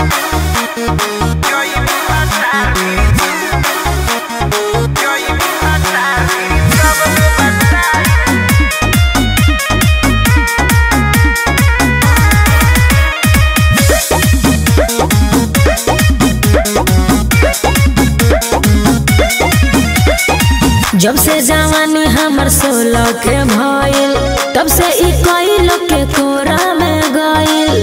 जब से जवानी हमर सोलह के भइल तब से ई कई लोग के कोरा में गइल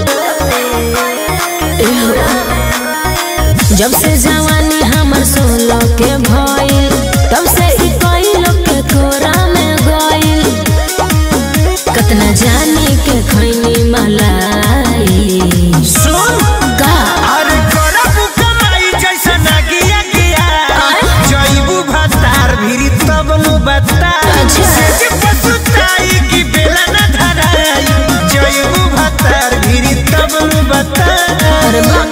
जब से जवानी हमर सोलह के भइल तब से ई कई लोग के कोरा में गइल कतना जाने के खैनी मलाई सुन का अरे करबू कमाई जैसा नागिया गिया जइबू भतार भिरी तब नु बता अच्छा। से पसुताई की बेला न धराई जइबू भतार भिरी तब नु बता अरे बा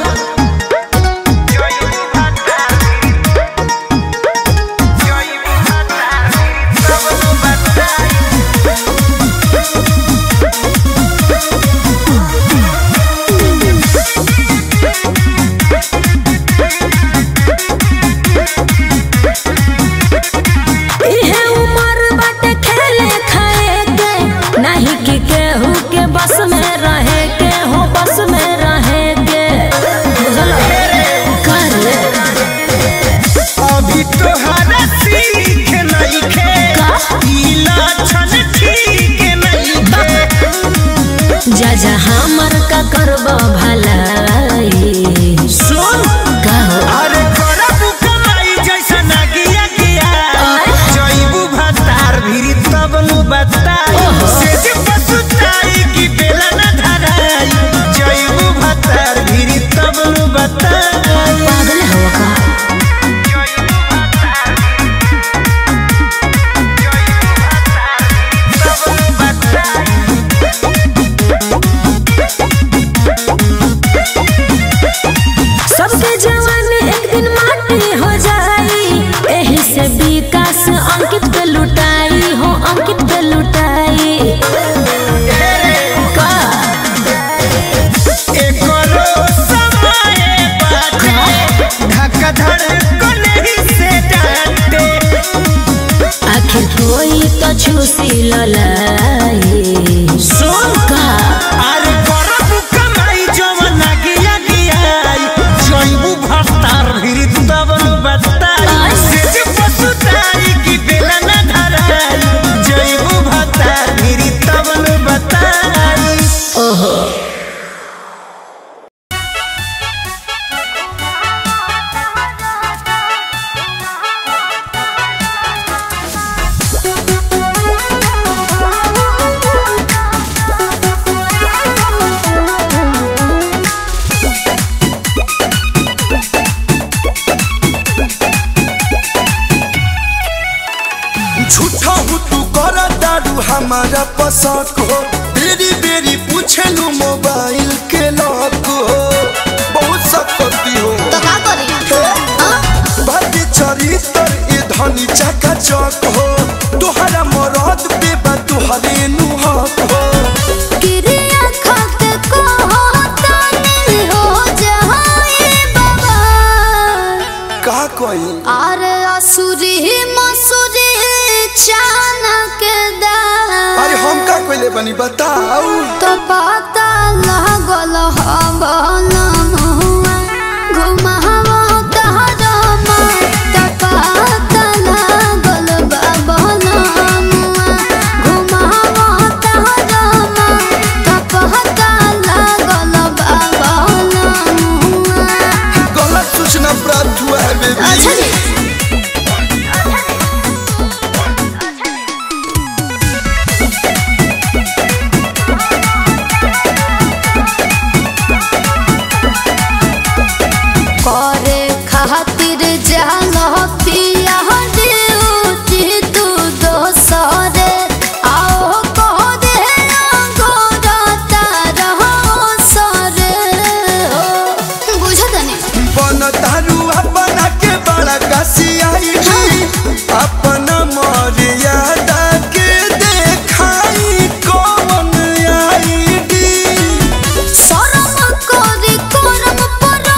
जइबू भतार भिरी जइबू भतार भिरी तब नु बता इहे उमर बाटे खेले खाए के नहीं कि केहू के बस में रहे के हो बस में रहे के बुझल कर ले अभी तोहरा सीख नइखे का? ई लक्षण ठीक नइखे जा जा हमर का करब भलाई सुन का हो अरे करबू कमाई जैसा नागिया गिया आय। जइबू भतार भिरी तब नु बताई ओहो। से जे पसुताई की बेला न धराई जइबू भतार भिरी तब नु बताई पागल हो का जइबू भतार जइबू भतार तब नु बताई सबके जवानी एक दिन माटी हो जाई एही से विकास अंकित पे लुटाई हो अंकित पे लुटाई का एकरो समय बाटे धक्का धड़कन ही से डांटे आखिर कोई तो छूसी ललाई सुन का अरे करबू कमाई जवन गिया गियाई जइबू भतार भिरी तब नु बताई से जे पसुताई की बेला न धराई जइबू भतार भिरी तब नु बताई ओहो झूठा हूँ तू कर दारू हमारा पसंद हो बेरी बेरी पूछलू मोबाइल के लॉक हो बहुत सकती हो तो का करी बाकी चरित्र ये धनी चका चक हो तुहरा मरद पे बा तुहरे नुहक हो किरिया खाते को होता नहीं हो जहाए बाबा का कोई अरे असुरी मसुरी चानक दा अरे हम का कोई बनी बताओ तो पता लागल हवन मुआ घुमावा तहरमा तो पता लागल बाबन मुआ घुमावा तहरमा तो पता लागल बाबन मुआ गलत सूचना प्राप्त हुआ है बेबी अच्छा जी करे खातिर जाल पिया ड्यूटी तू दोसरे आओ कह दे गोरता रहो सरे हो बुझत नहीं बन तारू अपना के बड़ा कसियाई अपना मर्यादा के देखाई कौन आईडी शरम करी करम पर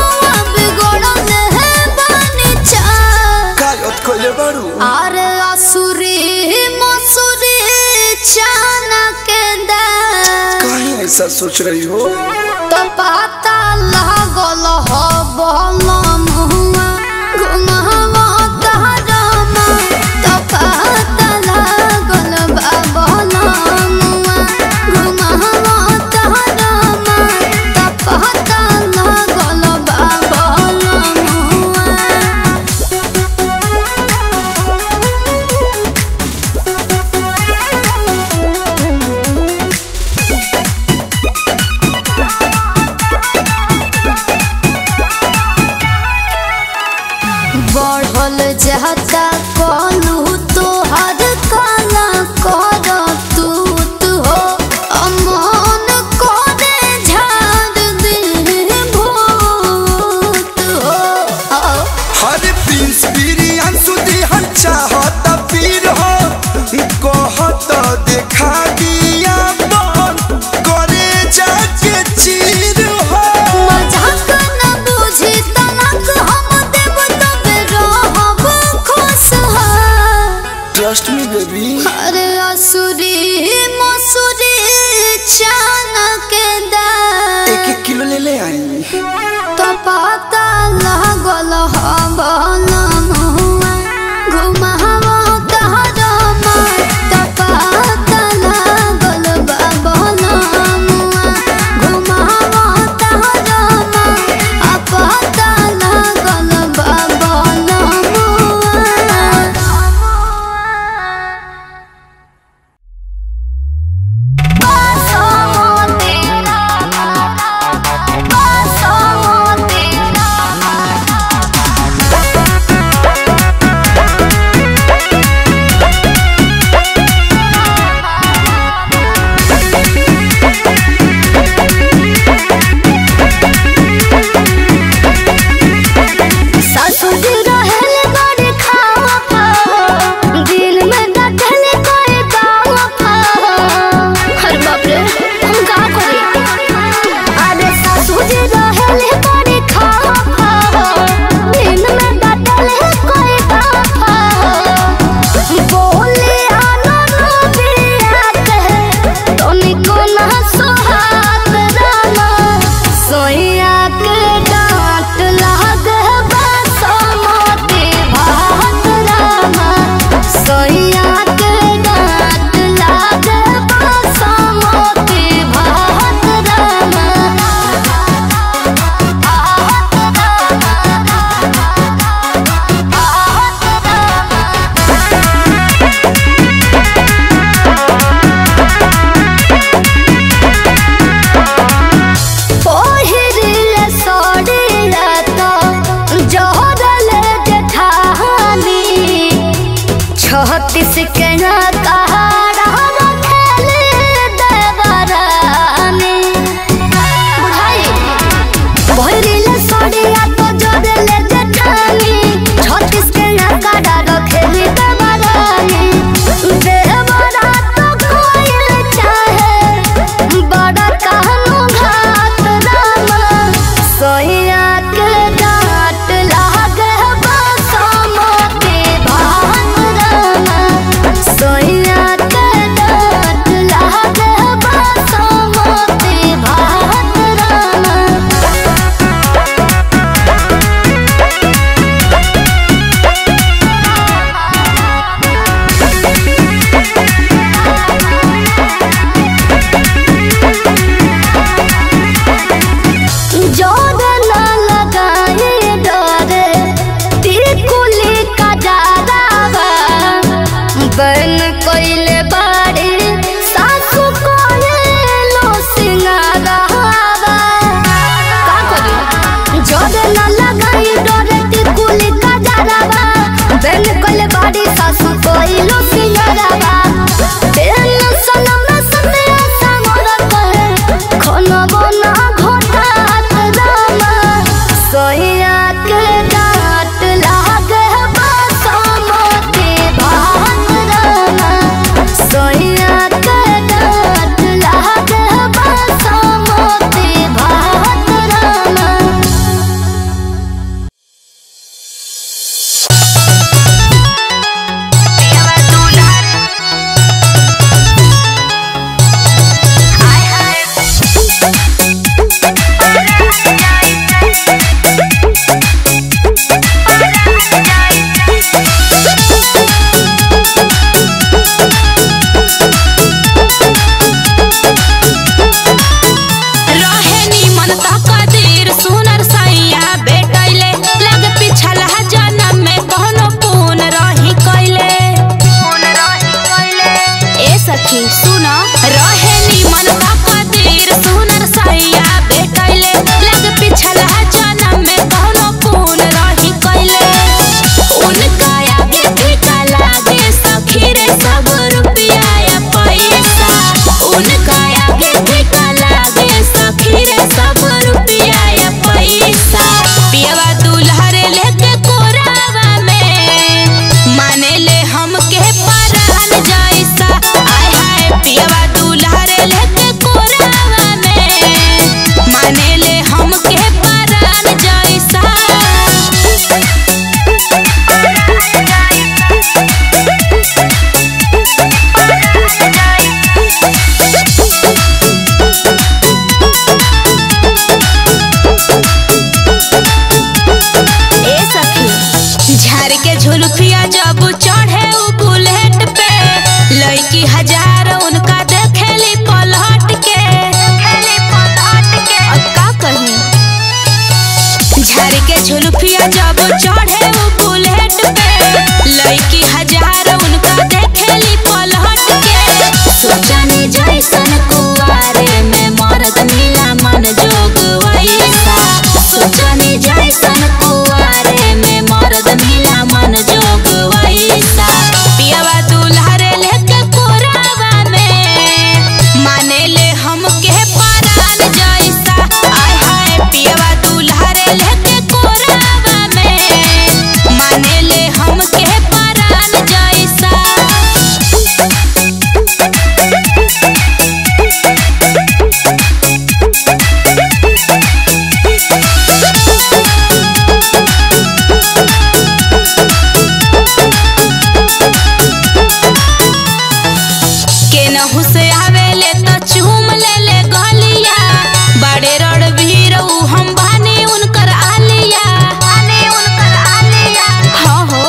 सोच रही हो तो पता लागल हो बलम हुआ घुमावा तहरमा तो पता लागल बा बलम हुआ घुमावा तहरमा तो पता लागल बा बलम हुआ बढ़ल जाता कलू तो हर काला कर तू तू हो अमन करे झाड़ दे भूत हो हर प्रिंस बिरियान सुधी हर चाहत पीर हो कहत देखा दिया बन करे जाके चीर हो मजाक न बुझी तलक हम देव तबे रहब खुशहाल ट्रस्ट मी बेबी अरे असुरी मसुरी चानक दाल एक एक किलो ले ले आई तो पता लागल हबलम हुआ घुमावा तहरमा तो पता लागल बाबलम हुआ घुमावा तहरमा आ पता लागल बाबलम हुआ ससुर रहल बड़ खावा पावा दिल में दखल कोई गावा पावा हर बाप रे हम का करे अरे ससुर रहल बड़ खावा पावा दिल में दखल कोई गावा पावा बोले आना बिया कहे तनिको ना सुहाग राना सोइया के डांट लाग बासमती भात रामा सोइया के डांट लाग बासमती भात रामा पहिरिल सड़िया तो जहरल जेठानी छत्तीस के कहारा रखल देवरानी बुझाई पहिरिल सड़िया तो जहरल जेठानी छत्तीस के कहारा रखल देवरानी देवरा तो कोई चाहे बड़ा कहनो घाट रामा सोइया के डांट लागे बासमती भात रामा सोइया के डांट लागे बासमती भात रामा जोर न लगाए डरे तिरकुली का जादावा बन कोइले बाड़ी सासु कोले लो सिंगारावा का करी जोर न लगाए डरे तिरकुली का जादावा बन कोइले बाड़ी सासु कोइलो सिंगारावा तेल सनम सते समर कहे खाना बना घोटात रामा सोइया के डांट लागे बासमती भात रामा सोइया के डांट लागे बासमती भात रामा Lleva tu झाड़ के झुलफिया जब चढ़े उ बुलेट पे लड़की हजार उनका देखेली पलट के सोचनी जैसन कुआरे में मरद मिला मन जोग वैसा सोचनी जैसन कुआरे में मरद मिला मन जोग वैसा पियावा दुल्हरे लेके कोरावा में माने ले हमके परान जैसा आय हाय पियावा दुल्हरे लेके कोरावा में माने ले हमके परान जैसा केनहू से आवेले त चूम ले ले गलिया बड़े रड़ भीर उ हम बानी उनकर आलिया आने उनकर आलिया हाँ हो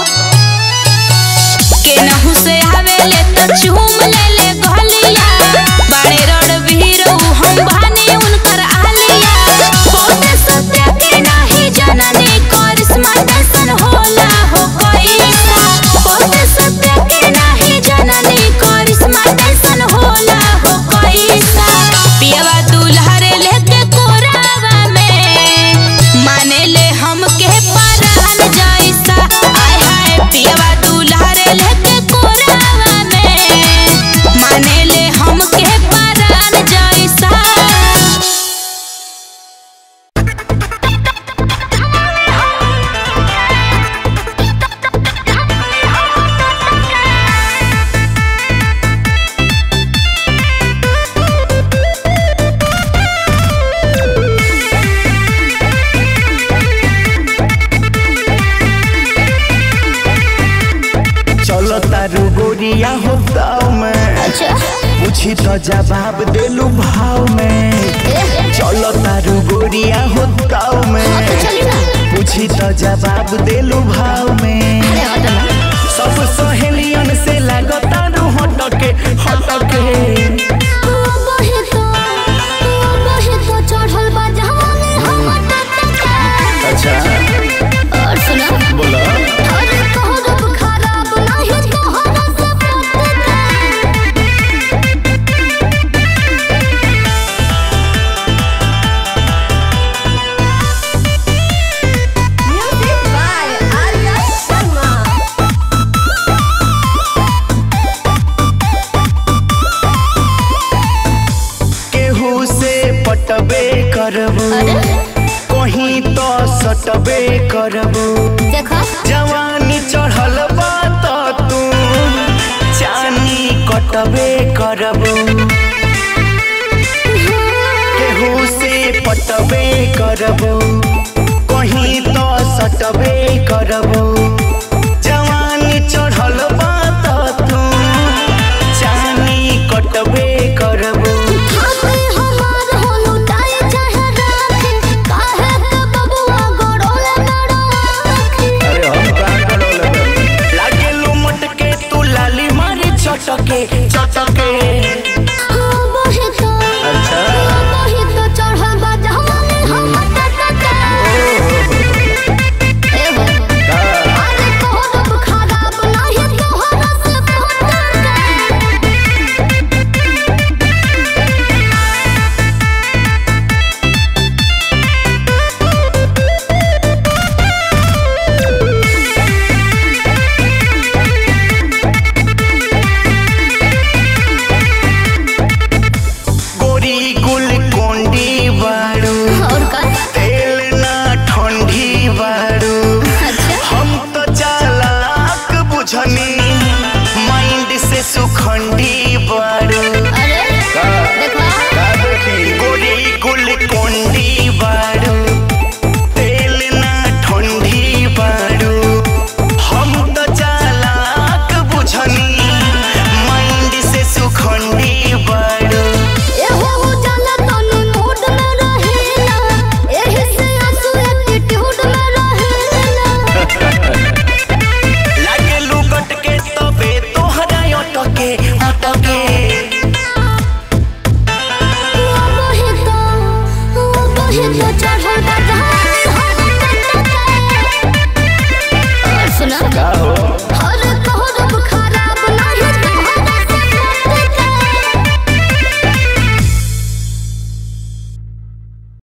केनहू से आवेले त चूम ले ले गलिया बड़े रड़ भीर उ हम बानी उनकर आलिया बहुते सत्य के नाही जननी करिश्मा कैसन होला हो कैसा बहुते सत्य के नाही जननी करिश्मा कैसन होला हो कैसा पियावा दुल्हरे लेके कोरावा में माने ले हमके परान जैसा आय हाय पियावा दुल्हरे लेके कोरावा में माने ले हमके परान जैसा चलो तारू गोरिया हो दाव में पूछी तो जवाब देलू भाव में चलो तारू गोरिया हो दाव में पूछी तो जवाब देलू भाव में सब सहेलियन से लागतारू हटके हटके अच्छा बोला केहू से पटबे करबू कहीं तो सटबे करबू जवानी चढ़ल बा त तू चानी कटबे करबू केहू से पटबे करबू कहीं तो सटबे करबू जवानी चढ़ल बा त तू चानी कटबे करबू अरे हम कहाँ करौले बानी? लागेलू मटके तू लाली मारी चटके चटके अच्छा गोरी गुल कोंडी बाड़ू तेल ना ठंडी बाड़ू हम तो चालाक बुझनी माइंड से सुखंडी बाड़ू गोरी गुल कोंडी बाड़ू तेल ना ठंडी बाड़ू हम तो चालाक बुझनी माइंड से सुखंडी बाड़ू लागे लुकट के तबे तोहरा अटके अटके चढ़ल